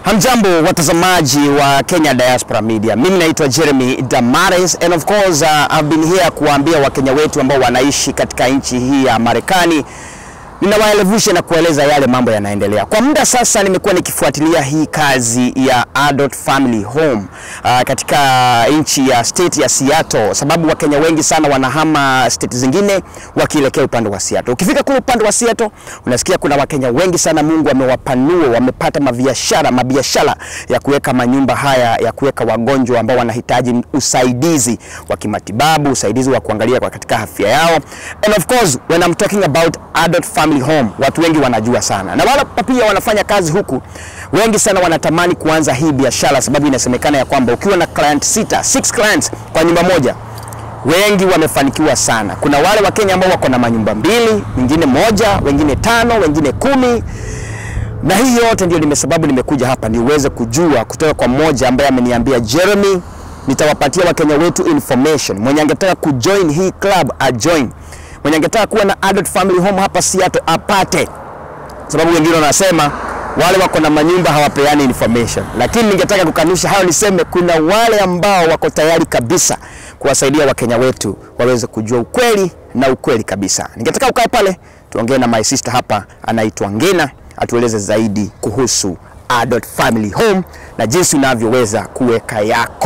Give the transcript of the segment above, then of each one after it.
Hamjambo watazamaji wa Kenya Diaspora Media. Mimi naitwa Jeremy Damares and of course uh, I've been here kuwaambia Wakenya wetu ambao wanaishi katika nchi hii ya Marekani ninawaelevusha na kueleza yale mambo yanaendelea. Kwa muda sasa nimekuwa nikifuatilia hii kazi ya Adult Family Home uh, katika nchi ya state ya Seattle, sababu Wakenya wengi sana wanahama state zingine wakielekea upande wa Seattle. Ukifika kule upande wa Seattle unasikia kuna Wakenya wengi sana, Mungu amewapanua, wamepata mabiashara mabiashara ya kuweka manyumba haya ya kuweka wagonjwa ambao wanahitaji usaidizi wa kimatibabu, usaidizi wa kuangalia kwa katika afya yao. And of course when I'm talking about adult family home, watu wengi wanajua sana, na wale pia wanafanya kazi huku, wengi sana wanatamani kuanza hii biashara, sababu inasemekana ya kwamba ukiwa na client sita, six clients kwa nyumba moja wengi wamefanikiwa sana. Kuna wale Wakenya ambao wako na manyumba mbili, wengine moja, wengine tano, wengine kumi na hii yote ndio nimesababu nimekuja hapa niweze kujua kutoka kwa mmoja ambaye ameniambia Jeremy, nitawapatia Wakenya wetu information. Mwenye angetaka kujoin hii club ajoin, mwenye angetaka kuwa na adult family home hapa Seattle apate, sababu wengine wanasema wale wako na manyumba hawapeani information, lakini ningetaka kukanusha hayo, niseme kuna wale ambao wako tayari kabisa kuwasaidia Wakenya wetu waweze kujua ukweli na ukweli kabisa. Ningetaka ukae pale tuongee na my sister hapa, anaitwa Ngina, atueleze zaidi kuhusu adult family home na jinsi unavyoweza kuweka yako.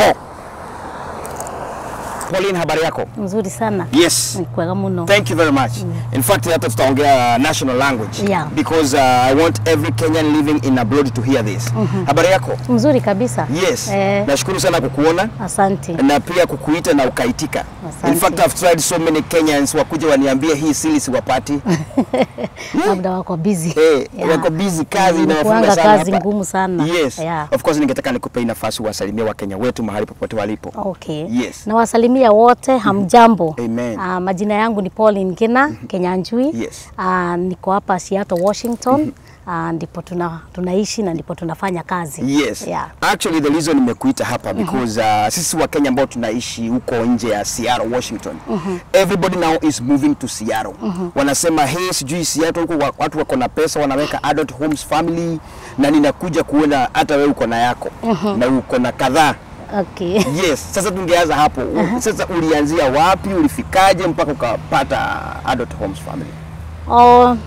Pauline, habari yako? Mzuri sana. Yes. Ni kwega muno. Thank you very much. In fact, hata tutaongea national language Yeah. because uh, I want every Kenyan living in abroad to hear this. Habari yako? Mzuri kabisa. Yes. Eh, Nashukuru sana kukuona asante. na pia kukuita na ukaitika. Asante. In fact, I've tried so many Kenyans wakuja waniambie hii sili siwapati. Labda wako busy. Eh, Yeah. wako busy, kazi inawafunga Inakuanga sana kazi hapa. ngumu sana. Yes. Yeah. Of course ningetaka nikupe hii nafasi uwasalimie Wakenya wetu mahali popote walipo. Okay. Yes. Nawasalimia wote, hamjambo. Amen. Ah, majina yangu ni Pauline Ngina Kenyanjui. Yes. Ah, niko hapa Seattle, Washington. Ah, ndipo tuna, tunaishi na ndipo tunafanya kazi. Yes. Yeah. Actually the reason nimekuita hapa because uh, sisi wa Kenya ambao tunaishi huko nje ya Seattle, Washington. Everybody now is moving to Seattle. Wanasema hey, sijui Seattle huko wa- watu wako na pesa wanaweka adult homes family na ninakuja kuona hata wewe uko na yako na uko na kadhaa. Okay. Yes, sasa tungeanza hapo. Sasa ulianzia wapi? Ulifikaje mpaka ukapata adult homes family? Oh,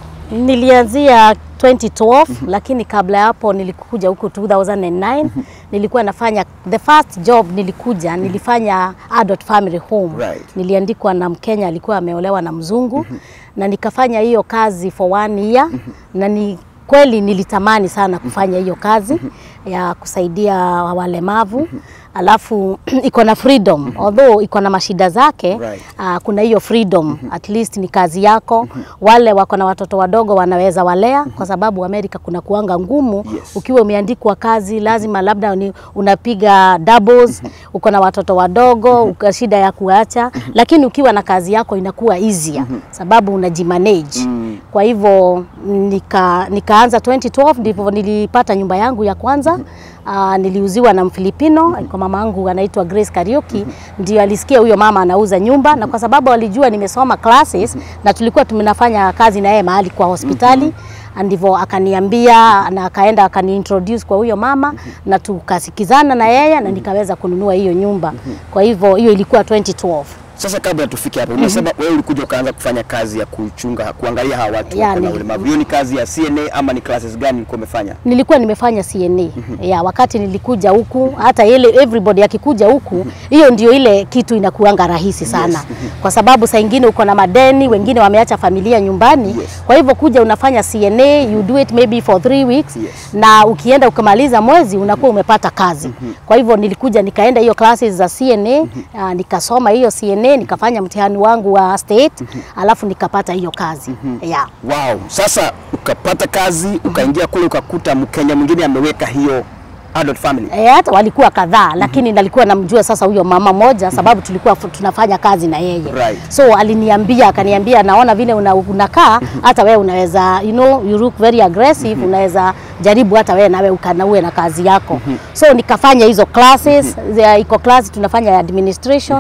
nilianzia 2012 lakini kabla ya hapo nilikuja huku 2009 nilikuwa nafanya the first job nilikuja nilifanya adult family home Right. niliandikwa na Mkenya alikuwa ameolewa na mzungu na nikafanya hiyo kazi for one year na ni kweli nilitamani sana kufanya hiyo kazi ya kusaidia walemavu alafu iko na freedom although iko na mashida zake Right. uh, kuna hiyo freedom at least ni kazi yako. Wale wako na watoto wadogo wanaweza walea, kwa sababu Amerika kuna kuanga ngumu Yes. ukiwa umeandikwa kazi, lazima labda ni unapiga doubles, uko na watoto wadogo, uka shida ya kuacha, lakini ukiwa na kazi yako inakuwa easier sababu unajimanage. Kwa hivyo nika, nikaanza 2012 ndipo nilipata nyumba yangu ya kwanza. Uh, niliuziwa na Mfilipino, alikuwa mama yangu anaitwa Grace Kariuki, ndio alisikia huyo mama anauza nyumba, na kwa sababu alijua nimesoma classes na tulikuwa tumenafanya kazi na yeye mahali kwa hospitali ndivyo akaniambia na akaenda akaniintroduce kwa huyo mama na tukasikizana na yeye na nikaweza kununua hiyo nyumba. Kwa hivyo hiyo ilikuwa 2012. Sasa kabla tufike hapo, unasema wewe ulikuja ukaanza kufanya kazi ya kuchunga, kuangalia hawa watu Ya, wako na ni- ulemavu. Hiyo ni kazi ya CNA ama ni classes gani ulikuwa umefanya? nilikuwa nimefanya CNA ya wakati nilikuja huku, hata ile everybody akikuja huku, hiyo ndio ile kitu inakuanga rahisi sana kwa sababu saa ingine uko na madeni, wengine wameacha familia nyumbani Yes. kwa hivyo kuja unafanya CNA, you do it maybe for three weeks Yes. na ukienda ukamaliza mwezi unakuwa umepata kazi. Kwa hivyo nilikuja nikaenda hiyo classes za CNA uh, nikasoma hiyo CNA nikafanya mtihani wangu wa state alafu nikapata hiyo kazi yeah. Wow. Sasa ukapata kazi, ukaingia kule ukakuta Mkenya mwingine ameweka hiyo adult family. E, hata walikuwa kadhaa lakini nalikuwa namjua sasa huyo mama moja sababu tulikuwa fu- tunafanya kazi na yeye Right. so aliniambia akaniambia naona vile una, unakaa hata wewe unaweza you know you look very aggressive unaweza jaribu hata wewe nawe ukanaue na kazi yako so nikafanya hizo classes There iko class tunafanya ya administration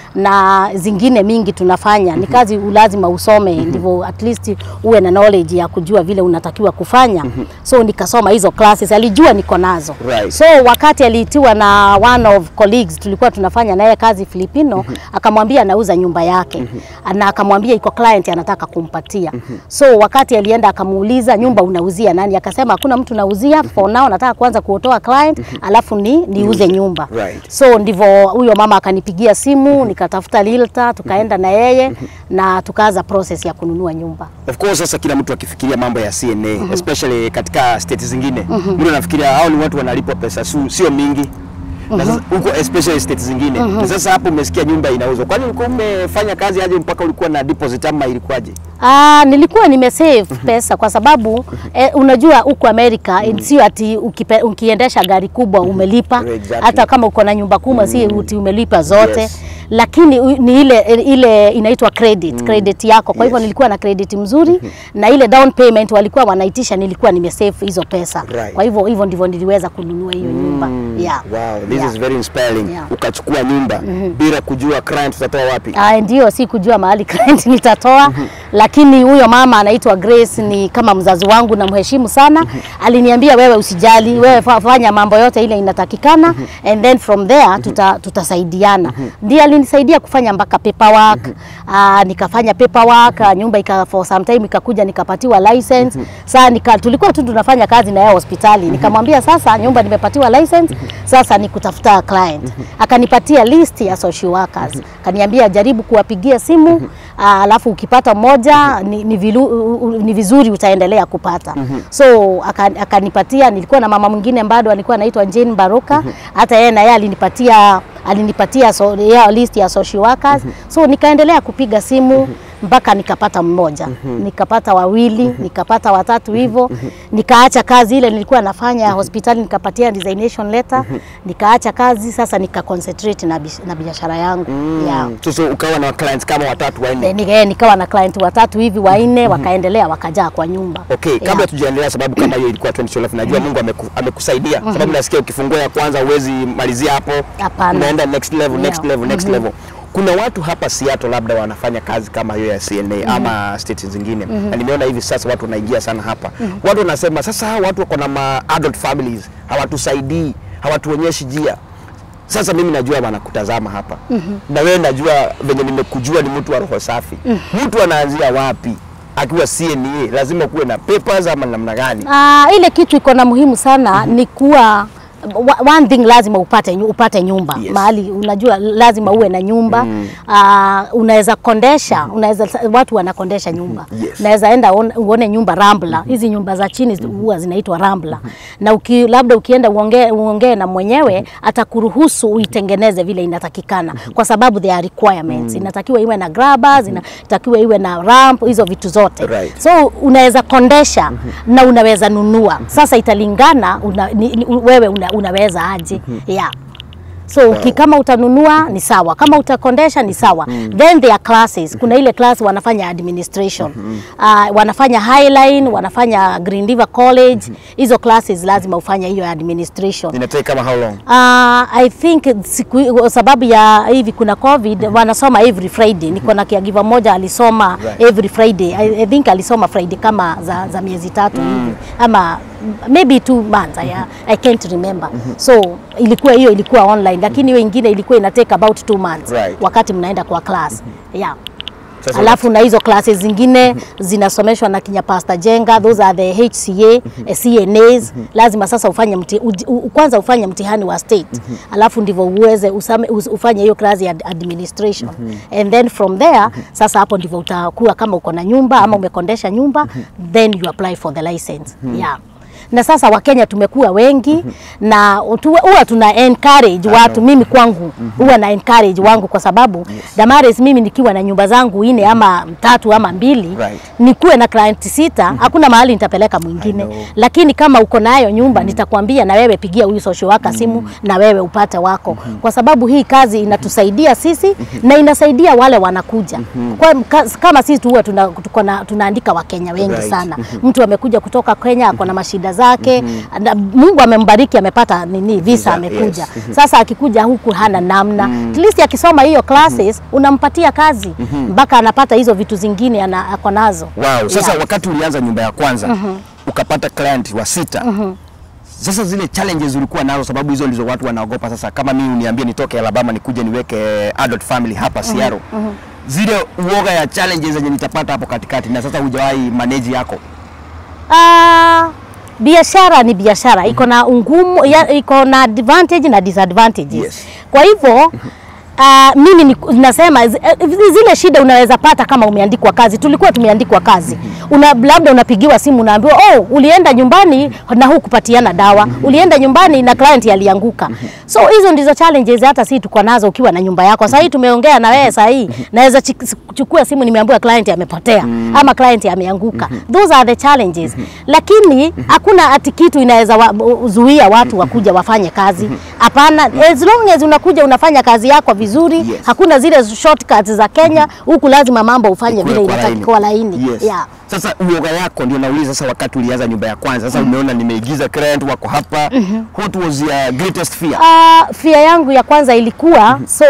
na zingine mingi tunafanya. Ni kazi lazima usome ndivyo at least uwe na knowledge ya kujua vile unatakiwa kufanya. So nikasoma hizo classes, alijua niko nazo. Right. So wakati aliitiwa na one of colleagues tulikuwa tunafanya naye kazi Filipino, akamwambia anauza nyumba yake na akamwambia iko client anataka kumpatia. So wakati alienda akamuuliza nyumba unauzia nani, akasema hakuna mtu nauzia for now, nataka kwanza kuotoa client alafu ni niuze nyumba. Right. So ndivyo huyo mama akanipigia simu, nikatafuta realtor, tukaenda na yeye na tukaanza process ya kununua nyumba. Of course sasa kila mtu akifikiria mambo ya CNA especially katika state zingine mtu anafikiria hao ni watu wanalipwa pesa su, sio mingi na sasa huko especially state zingine na sasa hapo umesikia nyumba inauzwa kwani ulikuwa umefanya kazi aje mpaka ulikuwa na deposit ama ilikuwaje Ah, nilikuwa nimesave pesa kwa sababu eh, unajua huko Amerika mm sio ati ukipe, ukiendesha gari kubwa umelipa Exactly. hata kama uko na nyumba kubwa si uti umelipa zote Yes. lakini u- ni ile ile inaitwa credit credit yako. Kwa hivyo Yes. nilikuwa na credit mzuri na ile down payment walikuwa wanaitisha, nilikuwa nimesave hizo pesa. Right. Kwa hivyo hivyo ndivyo niliweza kununua hiyo nyumba yeah. wow this Yeah. is very inspiring Yeah. ukachukua nyumba bila kujua client utatoa wapi Ah, ndio si kujua mahali client nitatoa, lakini huyo mama anaitwa Grace ni kama mzazi wangu na mheshimu sana. Aliniambia wewe usijali, wewe fa- fanya mambo yote ile inatakikana and then from there tuta, tutasaidiana. Ndiye alinisaidia kufanya mpaka paperwork. Ah, nikafanya paperwork, ah, nyumba ika for some time ikakuja nikapatiwa license. Sasa nika, tulikuwa tu tunafanya kazi na yeye hospitali. Nikamwambia sasa nyumba nimepatiwa license, sasa ni kutafuta client. Akanipatia list ya social workers. Akaniambia jaribu kuwapigia simu, ah, alafu ukipata mmoja ni, ni, vilu, u- u- ni vizuri utaendelea kupata. So aka- akanipatia, nilikuwa na mama mwingine bado alikuwa anaitwa Jane Baroka, hata yeye na yeye alinipatia alinipatia so, ya list ya social workers. So nikaendelea kupiga simu mpaka nikapata mmoja, nikapata wawili, nikapata watatu hivyo, nikaacha kazi ile nilikuwa nafanya hospitali, nikapatia resignation letter, nikaacha kazi sasa, nika concentrate na, bish- na biashara yangu yeah. sasa ukawa na clients kama watatu wanne Eh, nika- nikawa na client watatu hivi wanne, wakaendelea wakajaa kwa nyumba. Okay, Yeah. kabla tujaendelea, sababu kama hiyo ilikuwa 2012 najua Mungu ameku, amekusaidia sababu nasikia ukifungua ya kwanza uwezi malizia hapo, Hapana. unaenda next level, next Yeah. level, next level. Kuna watu hapa Seattle labda wanafanya kazi kama hiyo ya CNA ama states zingine na nimeona hivi sasa watu wanaingia sana hapa. Watu wanasema sasa hawa watu wako na ma adult families hawatusaidii, hawatuonyeshi njia. Sasa mimi najua wanakutazama hapa na wewe najua venye nimekujua ni mtu wa roho safi. Mtu anaanzia wapi akiwa CNA? Lazima kuwe na papers ama namna gani? Ah, ile kitu iko na muhimu sana ni kuwa wa- one thing lazima upate, nyu- upate nyumba Yes. mahali unajua lazima uwe na nyumba Ah, unaweza kondesha unaweza watu wanakondesha nyumba Yes. unaweza enda uone- uone nyumba Rambla hizi nyumba za chini huwa zinaitwa Rambla na uki, labda ukienda uongee uongee na mwenyewe atakuruhusu uitengeneze vile inatakikana kwa sababu there are requirements inatakiwa iwe na grabbers inatakiwa iwe na ramp hizo vitu zote Right. so unaweza kondesha na unaweza nunua. Sasa italingana una, ni, ni, wewe una, unaweza aje yeah. So uki, kama utanunua ni sawa, kama utakondesha ni sawa. Then there are classes. Kuna ile class wanafanya administration uh, wanafanya Highline, wanafanya Green River College. Hizo classes lazima ufanye hiyo administration. Inatake kama how long? Uh, I think siku kwa sababu ya hivi kuna COVID wanasoma every Friday. Niko na caregiver mmoja alisoma Right. every Friday. I, I think alisoma Friday kama za, za miezi tatu hivi ama maybe two months I, I can't remember. So ilikuwa hiyo ilikuwa online, lakini hiyo ingine ilikuwa ina take about two months Right. wakati mnaenda kwa class yeah. Sasa Alafu na hizo classes zingine zinasomeshwa na kinya Pastor Jenga, those are the HCA, eh, CNAs. Lazima sasa ufanye mti, uji- u, kwanza ufanye mtihani wa state, alafu ndivyo uweze usame, us, ufanye hiyo class ya administration and then from there sasa hapo ndivyo utakuwa kama uko na nyumba ama umekondesha nyumba then you apply for the license yeah na sasa Wakenya tumekuwa wengi na tu- huwa tuna encourage watu. Mimi kwangu huwa na encourage wangu kwa sababu Damaris, mimi nikiwa na nyumba zangu ine ama tatu ama mbili Right. nikuwe na client sita, hakuna mahali nitapeleka mwingine, know. lakini kama uko nayo nyumba nitakwambia na wewe pigia huyu social worker simu na wewe upate wako, kwa sababu hii kazi inatusaidia sisi na inasaidia wale wanakuja kwa, ka- kama sisi tu huwa tuna, tuko na- tunaandika Wakenya wengi Right. sana. Mtu amekuja kutoka Kenya ako na mashida zake na Mungu amembariki amepata nini visa Visa, amekuja yes. sasa akikuja huku hana namna at least akisoma hiyo classes unampatia kazi mpaka anapata hizo vitu zingine ana, ako nazo Wow. Sasa Yeah. wakati ulianza nyumba ya kwanza ukapata client wa sita sasa zile challenges ulikuwa nazo, sababu hizo ndizo watu wanaogopa. Sasa kama mimi uniambie nitoke Alabama nikuje niweke adult family hapa Seattle, zile uoga ya challenges zenye nitapata hapo katikati, na sasa hujawahi manage yako Ah, biashara ni biashara iko na ungumu ya, iko na advantage na disadvantages Yes. kwa hivyo Uh, mimi ni, nasema zi- eh, zile shida unaweza pata kama umeandikwa kazi. Tulikuwa tumeandikwa kazi, una, labda unapigiwa simu unaambiwa, oh, ulienda nyumbani na hukupatiana dawa, ulienda nyumbani na client alianguka. So hizo ndizo challenges hata sisi tuko nazo ukiwa na nyumba yako. Sasa hii tumeongea na wewe, sasa hii naweza chi- chukua simu nimeambiwa client amepotea ama client ameanguka. Those are the challenges, lakini hakuna ati kitu inaweza wa, zuia watu wakuja wafanye kazi. Hapana, as long as unakuja unafanya kazi yako vizuri, Yes. hakuna zile shortcuts za Kenya. Huku lazima mambo ufanye vile Kule kwa inatakiwa laini. Yes. Yeah. Sasa uoga yako ndio nauliza sasa, wakati ulianza nyumba ya kwanza, sasa umeona nimeigiza client wako hapa, what was your greatest fear? Uh, fear yangu ya kwanza ilikuwa so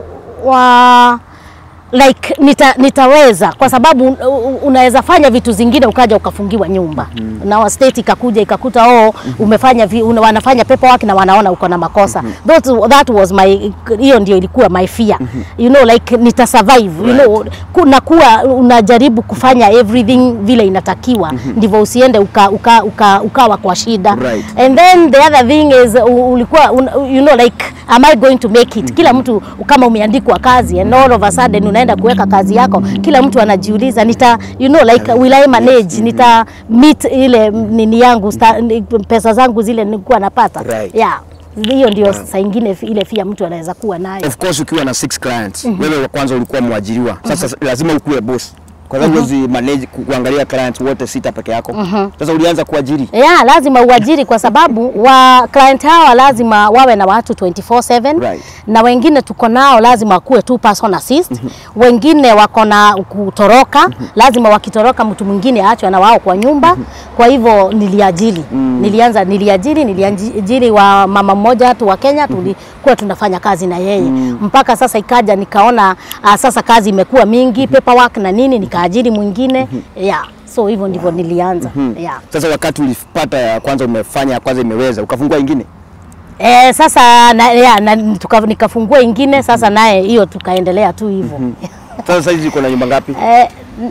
wa like nita, nitaweza kwa sababu u- u- unaweza fanya vitu zingine ukaja ukafungiwa nyumba na state ikakuja ikakuta oh, umefanya vi, una, wanafanya paperwork na wanaona uko na makosa that, that was my hiyo ndio ilikuwa my fear you know like nita survive you know kuna kuwa unajaribu kufanya everything vile inatakiwa ndivyo usiende uka, uka, uka, ukawa kwa shida Right. and then the other thing is u- ulikuwa un, you know like am I going to make it kila mtu kama umeandikwa kazi and all of a sudden unaenda kuweka kazi yako kila mtu anajiuliza nita you know like will I manage nita meet ile nini yangu sta, ni- pesa zangu zile nilikuwa napata Right. yeah hiyo ndio saa ingine fi- ile fia mtu anaweza kuwa nayo Of course ukiwa na six clients, wewe wa kwanza ulikuwa mwajiriwa, sasa lazima ukuwe boss kwa sababu huwezi manage ku- kuangalia clients wote sita peke yako. Sasa ulianza kuajiri Yeah, lazima uajiri kwa sababu wa client hawa lazima wawe na watu 24/7 Right. na wengine tuko nao lazima wakuwe two person assist. Wengine wako na kutoroka, lazima wakitoroka mtu mwingine aachwe na wao kwa nyumba. Kwa hivyo niliajiri. Nilianza niliajiri, niliajiri wa mama mmoja tu wa Kenya tulikuwa tunafanya kazi na yeye. Mpaka sasa ikaja nikaona uh, sasa kazi imekuwa mingi, paperwork na nini nikaajiri mwingine. Yeah. So hivyo ndivyo nilianza. Yeah. Sasa wakati ulipata ya kwanza umefanya ya kwanza imeweza, ukafungua ingine. Eh, sasa na, ya, na, tuka, nikafungua ingine sasa naye hiyo tukaendelea tu hivyo. Sasa sasa hizi uko na nyumba ngapi? Eh,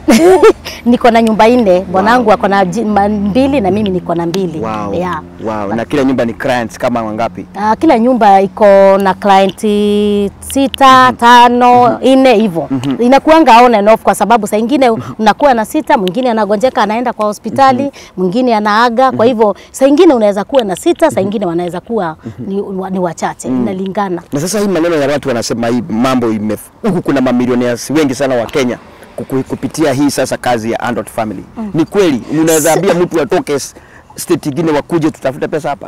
niko na nyumba nne, bwanangu ako na ji- ma- mbili na mimi niko na mbili. Wow. Yeah. Wow. Na kila nyumba ni clients kama wangapi? Uh, kila nyumba iko na client sita, tano, nne hivyo. Inakuanga on and off kwa sababu saa ingine unakuwa na sita, mwingine anagonjeka anaenda kwa hospitali, mwingine anaaga. Kwa hivyo saa ingine unaweza kuwa na sita, saa ingine wanaweza kuwa ni, ni wachache, inalingana. Na sasa hii maneno ya watu wanasema hii mambo ime huku kuna mamilionaires wengi sana wa Kenya kuku- kupitia hii sasa kazi ya adult family. Ni kweli unaweza ambia mtu atoke s- state ingine wakuje tutafute pesa hapa?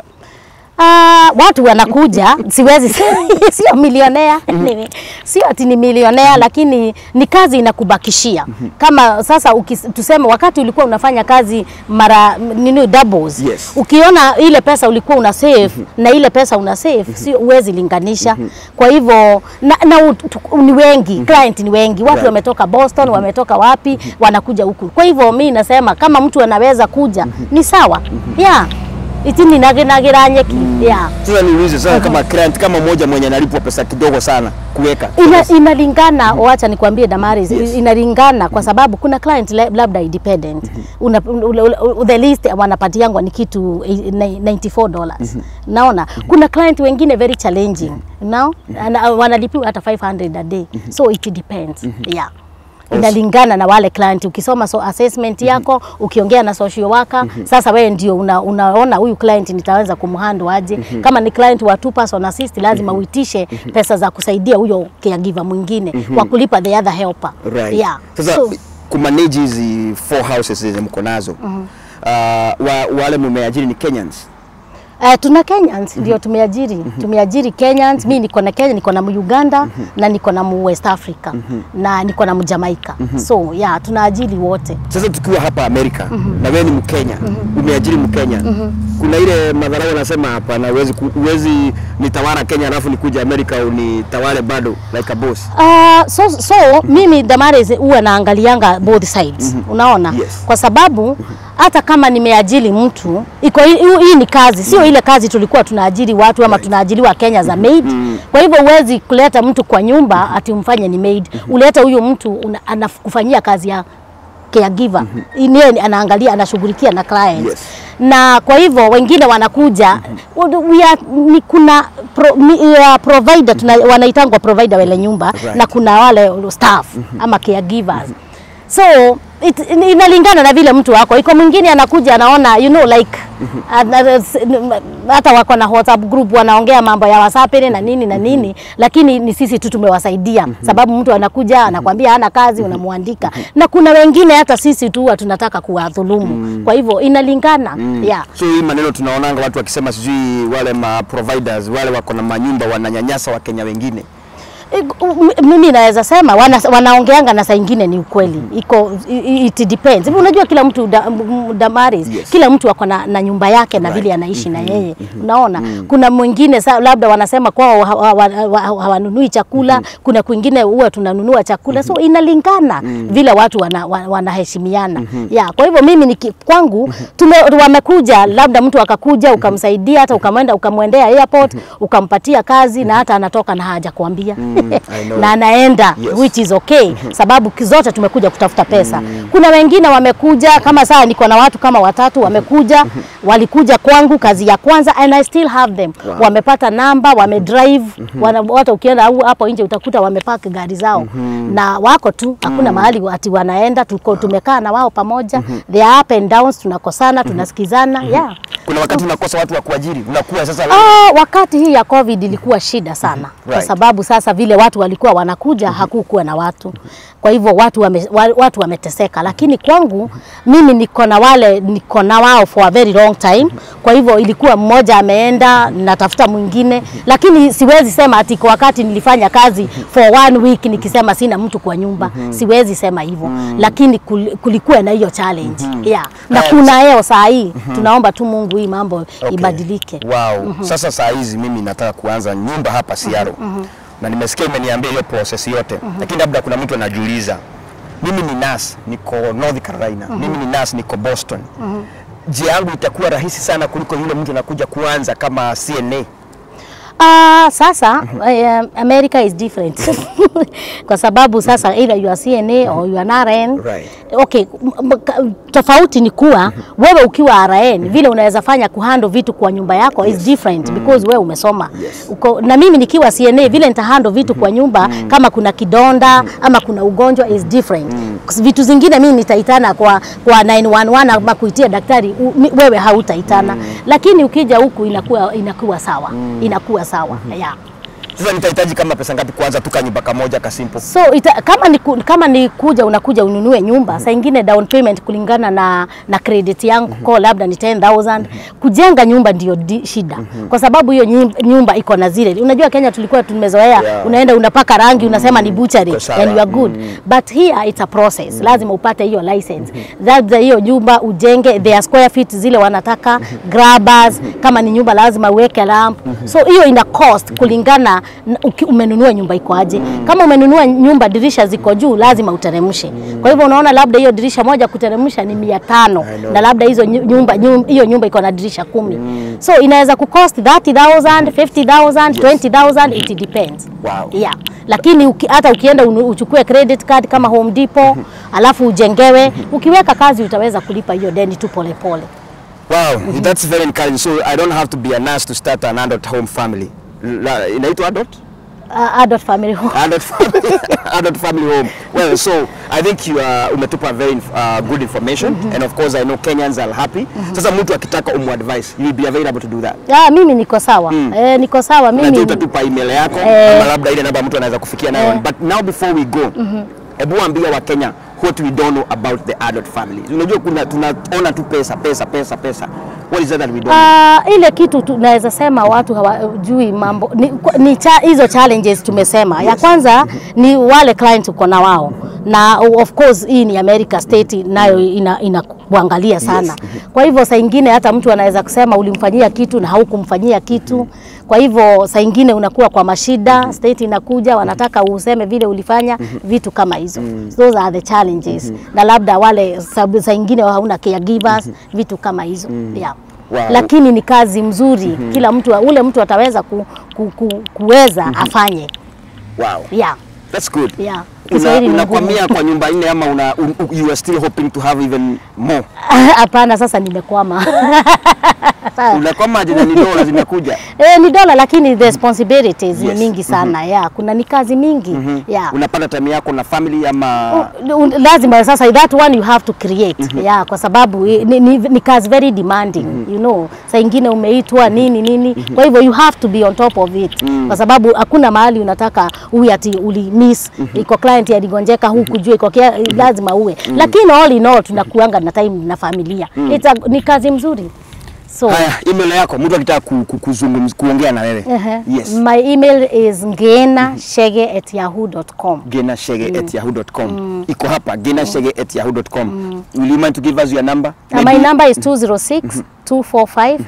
Ah, watu wanakuja, siwezi sio milionea, Ni- sio ati ni milionea, lakini ni kazi inakubakishia. Kama sasa ukis, tuseme wakati ulikuwa unafanya kazi mara nini doubles, Yes. ukiona ile pesa ulikuwa una save na ile pesa una save, sio uwezi linganisha. Kwa hivyo na, na ut- tu- ni wengi, client ni wengi, watu Right. wametoka Boston, wametoka wapi, wanakuja huku. Kwa hivyo mi nasema kama mtu anaweza kuja ni sawa, yeah itini naginagira nyeki yeah. Sasa niulize sasa kama client kama mmoja mwenye analipwa pesa kidogo sana kuweka. Ina, inalingana wacha nikwambie Damaris, Yes. inalingana kwa sababu kuna client la- labda independent una, ule- ule- the least wanapatiangwa ni kitu eh, ni- 94 dollars naona kuna client wengine very challenging now na wanalipiwa hata 500 a day so it depends yeah inalingana na wale client. Ukisoma so assessment yako, ukiongea na social worker, sasa wewe ndio una, unaona huyu client nitaweza kumhandle aje. Kama ni client wa two person assist, lazima uitishe pesa za kusaidia huyo caregiver mwingine kwa kulipa the other helper. Right. Yeah. Sasa So, kumanage hizi four houses zenye mko nazo uh, wa, wale mumeajiri ni Kenyans Uh, tuna Kenyans ndio tumeajiri tumeajiri Kenyans. Mi niko na Kenya, niko na Uganda na niko na mu West Africa na niko na Jamaica so yeah, tunaajiri wote. Sasa tukiwa hapa Amerika na wewe ni Mkenya, umeajiri Mkenya, kuna ile madharau anasema hapana, huwezi ku- huwezi nitawala Kenya alafu nikuja Amerika unitawale bado like a boss. Uh, so, so mimi Damaris huwa naangalianga both sides unaona Yes. kwa sababu hata kama nimeajiri mtu iko hii hii ni kazi sio ile kazi tulikuwa tunaajiri watu ama tunaajiriwa Kenya za maid kwa hivyo huwezi kuleta mtu kwa nyumba ati umfanye ni maid uleta huyo mtu una- anakufanyia kazi ya caregiver mm anaangalia anashughulikia na clients Yes. na kwa hivyo wengine wanakuja we are, ni kuna pro, ni, uh, provider tuna, wanaitangwa provider wale nyumba Right. na kuna wale staff ama caregivers so it, inalingana na vile mtu wako iko mwingine anakuja anaona you know like ana- s- n- hata wako na WhatsApp group wanaongea mambo ya WhatsApp na nini na nini lakini ni sisi tu tumewasaidia sababu mtu anakuja anakwambia hana kazi unamwandika na kuna wengine hata sisi tu huwa tunataka kuwadhulumu kwa hivyo inalingana yeah. So hii maneno tunaonanga watu wakisema sijui wale ma providers wale wako na manyumba wananyanyasa Wakenya wengine. M- mimi naweza sema wana, wanaongeanga na saa ingine ni ukweli iko i- it depends Hivi unajua kila mtu da, m- Damaris Yes. kila mtu ako na, na nyumba yake na Right. vile anaishi na yeye unaona kuna mwingine sa, labda wanasema kwao hawa- hawa- hawa- hawanunui chakula kuna kwingine huwa tunanunua chakula so inalingana vile watu wana, wa- wanaheshimiana yeah, kwa hivyo mimi niki, kwangu tume, wamekuja labda mtu akakuja ukamsaidia hata ukamwenda ukamwendea airport ukampatia kazi na hata anatoka na haja kuambia I know. na anaenda Yes. which is okay sababu ki- zote tumekuja kutafuta pesa. Kuna wengine wamekuja kama saa niko na watu kama watatu wamekuja, walikuja kwangu kazi ya kwanza and I still have them. Wow. Wamepata namba, wamedrive, wana hata ukienda au hapo nje utakuta wamepaki gari zao na wako tu, hakuna mahali ati wanaenda, tuko tumekaa na wao pamoja. They are up and downs, tunakosana, tunasikizana. Yeah. Kuna wakati unakosa watu wa kuajiri, unakuwa sasa Ah, wakati hii ya COVID ilikuwa shida sana kwa Right. sababu sasa vile watu walikuwa wanakuja hakukuwa na watu, kwa hivyo watu wame, wa- watu wameteseka, lakini kwangu mimi niko na wale niko na wao for a very long time. Kwa hivyo ilikuwa mmoja ameenda, natafuta mwingine, lakini siwezi sema ati kwa wakati nilifanya kazi for one week nikisema sina mtu kwa nyumba, siwezi sema hivyo, lakini kul- kulikuwa na hiyo challenge yeah. na Right. kuna yeo saa hii tunaomba tu Mungu hii mambo Okay. ibadilike. Wow. Sasa saa hizi mimi nataka kuanza nyumba hapa Seattle. Na nimesikia umeniambia hiyo process yote. Lakini labda kuna mtu anajiuliza. Mimi ni nurse, niko North Carolina. Mimi ni nurse, niko Boston. Je, yangu itakuwa rahisi sana kuliko yule mtu anakuja kuanza kama CNA? Ah, sasa uh, America is different kwa sababu sasa either you are CNA or you are an RN. Right. Okay, m- m- ka- tofauti ni kuwa wewe ukiwa RN vile unaweza fanya kuhandle vitu kwa nyumba yako is different because wewe umesoma. Yes. Uko, na mimi nikiwa CNA vile nitahandle vitu kwa nyumba kama kuna kidonda ama kuna ugonjwa is different. Vitu zingine mimi nitaitana kwa kwa 911 ama kuitia daktari u, mi- wewe hautaitana. Lakini ukija huku inakuwa inakuwa sawa. Inakuwa sawa. Yeah. Sasa nitahitaji kama pesa ngapi kuanza tu kanyumba kamoja ka simple? So ita, kama ni, ku- kama ni kuja unakuja ununue nyumba saa ingine down payment kulingana na, na credit yangu kwa labda ni 10000 kujenga nyumba ndio di, shida kwa sababu hiyo nyim- nyumba iko na zile unajua Kenya tulikuwa tumezoea Yeah. unaenda unapaka rangi unasema ni butchery Iko sawa. and you are good but here it's a process lazima upate hiyo license labda hiyo nyumba ujenge their square feet zile wanataka grabbers kama ni nyumba lazima uweke lamp so hiyo ina cost kulingana na uki- umenunua nyumba iko aje kama umenunua nyumba dirisha ziko juu lazima uteremshe kwa hivyo unaona labda hiyo dirisha moja kuteremsha ni mia tano I know. na labda hizo nyu- nyumba nyum- hiyo nyumba iko na dirisha kumi so inaweza kucost 30000 50000 20000 it depends Wow. yeah. Lakini uki, hata ukienda unu- uchukue credit card kama Home Depot alafu ujengewe, ukiweka kazi utaweza kulipa hiyo deni tu polepole. Wow, that's very encouraging. So I don't have to be a nurse to start an adult home family. La- Inaitwa adult? Uh, adult family home. adult family, adult family home. Well, so I think you are umetupa very uh, good information and of course I know Kenyans are happy. Sasa mtu akitaka umu advice, you will be available to do that. Ah, mimi niko sawa eh, niko sawa Najua mimi utatupa email yako Eh. ama labda ile namba mtu anaweza kufikia nayo. Eh. But now before we go, hebu ambia wa Kenya what we don't know about the adult family. Unajua kuna tunaona tu pesa pesa pesa pesa. What is that that we don't? Ah, ile kitu tunaweza sema watu hawajui mambo ni, ni cha, hizo challenges tumesema. Ya kwanza ni wale clients uko na wao na of course hii ni America state nayo ina, ina kuangalia sana. Kwa hivyo saa ingine hata mtu anaweza kusema ulimfanyia kitu na haukumfanyia kitu. Kwa hivyo saa ingine unakuwa kwa mashida, state inakuja wanataka useme vile ulifanya vitu kama hizo. Those are the challenges. Na labda wale sababu saa ingine hauna caregivers, vitu kama hizo. Yeah. Wow. Lakini ni kazi mzuri kila mtu ule mtu ataweza ku, ku, ku, kuweza afanye. Wow. Yeah. That's good. Yeah. Una, Kiswahili ni unakwamia kwa nyumba nne ama una, un, you are still hoping to have even more? Hapana, sasa nimekwama. Unakwama aje na ni dola zinakuja? Eh, ni dola lakini the responsibilities Yes. ni mingi sana. Yeah, kuna ni kazi mingi. Yeah. Unapata time yako na family ama U- u- lazima sasa that one you have to create yeah, kwa sababu i- ni, ni, ni kazi very demanding you know, saa ingine umeitwa nini nini, kwa hivyo you have to be on top of it kwa sababu hakuna mahali unataka uwe ati uli miss iko client aligonjeka huku jua iko kia, lazima uwe lakini all in all tunakuanga na time na familia It's a, ni kazi mzuri so Haya, email yako mtu akitaka ku, ku, kuzungumza kuongea na wewe. uh-huh. Yes. my email is ngena at yahoo.com genashege at yahoo.com. Iko hapa genashege at yahoo.com. Will you mind to give us your number? Uh, my Maybe- number is 206 245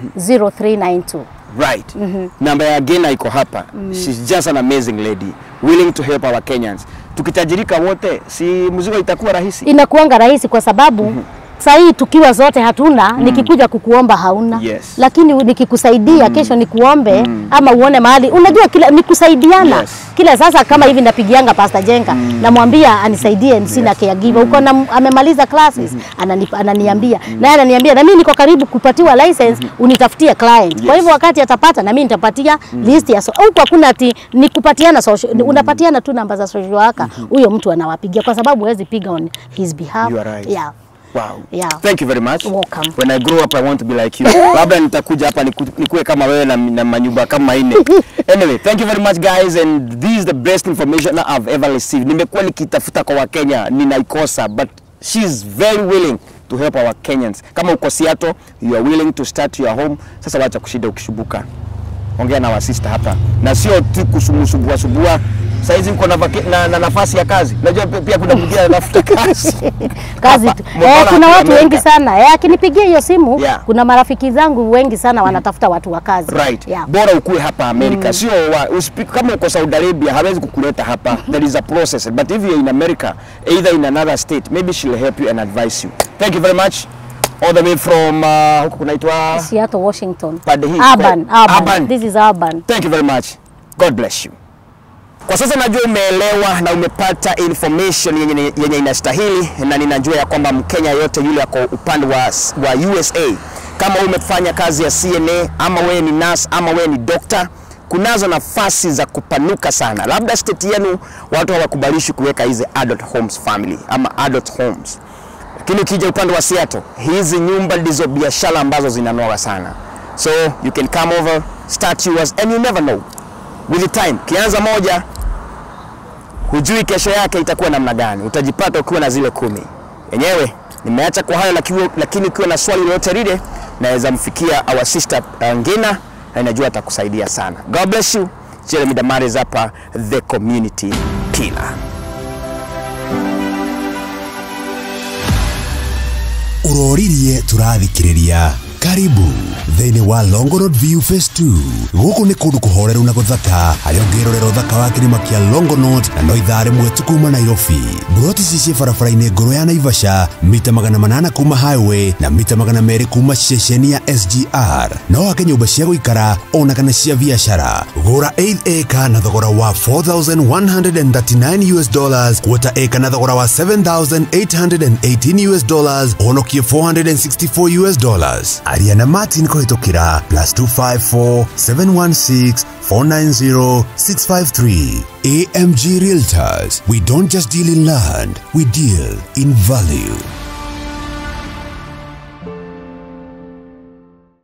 0392. Right. Namba ya Gena iko hapa. She's just an amazing lady, willing to help our Kenyans. Tukitajirika wote, si mzigo itakuwa rahisi? Inakuanga rahisi kwa sababu saa hii tukiwa zote hatuna, nikikuja kukuomba hauna, Yes. lakini nikikusaidia kesho nikuombe ama uone mahali, unajua kila ni kusaidiana Yes. kila sasa. Kama hivi napigianga Pastor Jenga namwambia anisaidie, sina caregiver uko na amemaliza classes anani, ananiambia naye ananiambia na mimi niko karibu kupatiwa license unitafutie client. Kwa hivyo wakati atapata na mimi nitapatia list ya so, huko hakuna ati ni kupatiana social, unapatiana tu namba za social worker, huyo mtu anawapigia kwa sababu huwezi piga on his behalf. You are right. Yeah. Wow. Yeah. Thank you very much. Welcome. When I grow up I want to be like you. Labda nitakuja hapa niku- nikuwe kama wewe na, na manyumba kama ine. Anyway, thank you very much guys and this is the best information I've ever received. Nimekuwa nikitafuta kwa Wakenya ninaikosa but she's very willing to help our Kenyans. Kama uko Seattle, you are willing to start your home. Sasa wacha kushida ukishubuka. Ongea na wasista hapa na sio tu kusumusubua subua. Saizi mko na, vake- na, na nafasi ya kazi. Najua pia- pia kuna mwingine anatafuta kazi. kazi Hapa, tu. Mbona Eh, kuna hapa watu wengi Amerika? sana eh, akinipigia hiyo simu Yeah. kuna marafiki zangu wengi sana wanatafuta watu wa kazi Right. yeah. Bora ukue hapa Amerika. Sio wa, usipi, kama uko Saudi Arabia hawezi kukuleta hapa. There is a process. But if you're in America, either in another state, maybe she'll help you and advise you. Thank you very much. All the way from uh, huko kunaitwa Seattle, Washington. Pande hii, Urban, kwa- urban. Urban. This is urban. Thank you very much. God bless you. Kwa sasa najua umeelewa na umepata information yenye, yenye inastahili na ninajua ya kwamba Mkenya yote yule ako upande wa, wa USA, kama wewe umefanya kazi ya CNA ama wewe ni nurse ama wewe ni doctor, kunazo nafasi za kupanuka sana. Labda state yenu watu hawakubalishi kuweka hizi adult homes family ama adult homes, lakini ukija upande wa Seattle, hizi nyumba ndizo biashara ambazo zinanoga sana. So you can come over, start yours and you never know with the time. Kianza moja, hujui kesho yake itakuwa namna gani, utajipata ukiwa na zile kumi. Yenyewe nimeacha kwa hayo, lakini lakini ukiwa na swali lolote lile, naweza mfikia our sister uh, Ngina na najua atakusaidia sana. God bless you. Jeremy Damares hapa, the community pillar. uroririe turathikiriria karibu thiini wa Longonot View Phase 2 guku ni kundu kuhoreru na guthaka haria ungirorera uthaka wa kirima kia Longonot na no ithaa rimwe tu kuma Nairobi mburoti ici ciĩ barabara-inĩ ngũrũ ya Naivasha mita magana manana kuma highway na mita magana merĩ kuma ceceni ya SGR no wake nyũmba cia gũikara ona kana cia biacara gũra 8 acre na thogora wa 4139 US dollars quarter acre na thogora wa 7818 US dollars honokie 464 US dollars aria na Martin kũhĩtũkĩra plus 254 716 490 653 AMG Realtors we don't just deal in land we deal in value